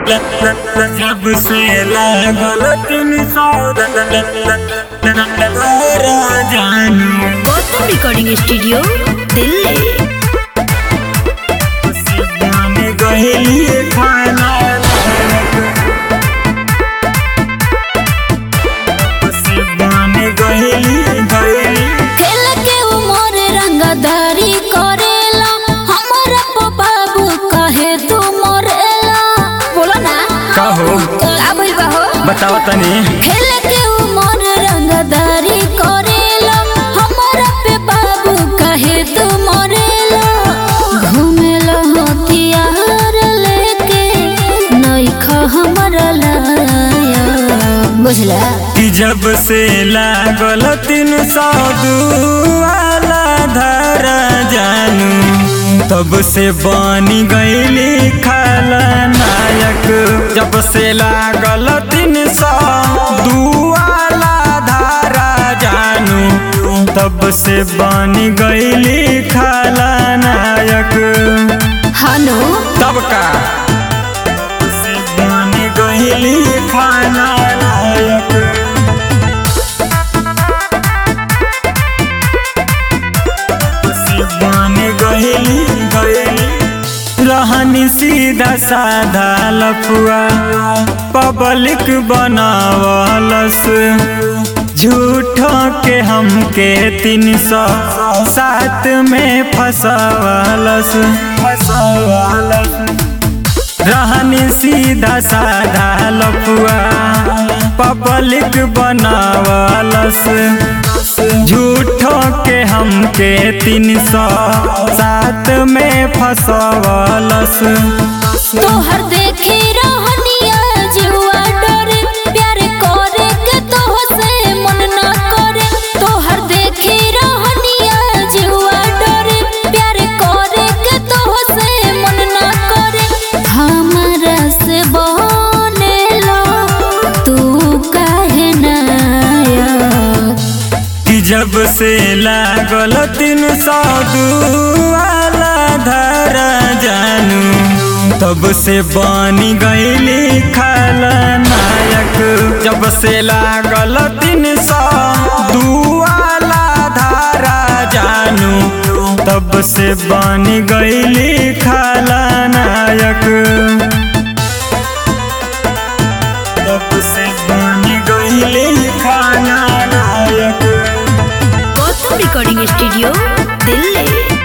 जब से लागल तीन सौ जानू गौतम रिकॉर्डिंग स्टूडियो दिल्ली सिद्धान गहली खाना सिद्धान गहली गहली खेल के उमर रंगदारी करेला हमरा को बाबू कहे तू मरेला बोलो ना कहो का भइल बा हो बताओ तनी खेल के उमर रंगदारी करेला हमरा पे बाबू कहे तू मरेला घूमेला हथियार लेके नइखा हमरा लाया बुझला कि जब से लागल तीन सौ वाला धारा जानू तब से बनी गईली खलनायक जब से लागल तीन सौ वाला धारा जानू तब से बनी गईली खलनायक हानो तब का से बनी गईली खलनायक सिद्धाने गहली गहली रहनी सीधा साधा लफुआ पब्लिक बनावलस झूठो के हमके तीन सौ सात में फसवलस फसवलस रहनी सीधा साधा लफुआ पब्लिक बनावलस झूठो के हमके तीन सौ सात में फसवलस तोहर देखे रहनिया जुआ डरे प्यार करे के तोह से मन ना करे तोहर देखे रहनिया जुआ डरे प्यार करे के तोह से मन ना करे हमरा से बनेला तू काहे नाया कि जब से लागल तीन सौ वाला धारा जानू तब से बनी गईली खलनायक जब से लागल तीन सौ वाला धारा जानू तब से बनी गईली खलनायक तब से बनी गईली खलनायक गौतम रिकॉर्डिंग स्टूडियो दिल्ली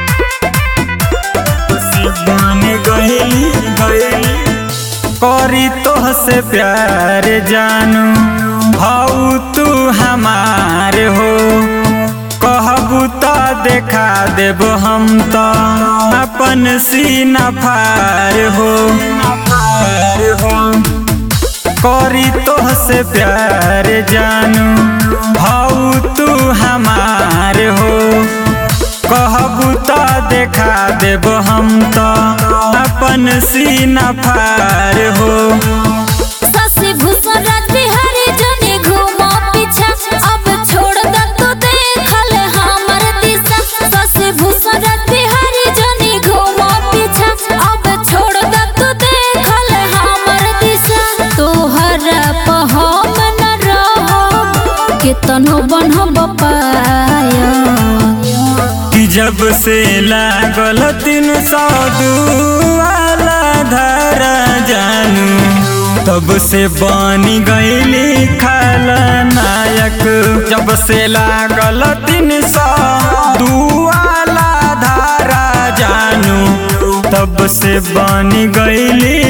सिद्धाने गहली गहली करी तोह से प्यार जानू हऊ तू हमार हो कहबू तो देखा देब हम तो अपन सीना फार हो फार हो करी तोह से प्यार जानू हऊ तू हमार हो कहबू तो देखा देब हम तो अपन सीना फार हो ससे भूषण राज बिहारी जने घूमो पीछा अब छोड़ द तू देखल हमर दिशा ससे भूषण राज बिहारी जने घूमो पीछा अब छोड़ द तू देखल हमर दिशा तोहरा पर हम न रहो केतनो बनब पाया कि जब से लागल तीन सौ वाला धारा जानू तब से बनी गईली खलनायक जब से लागल तीन सौ वाला धारा जानू तब से बनी गईली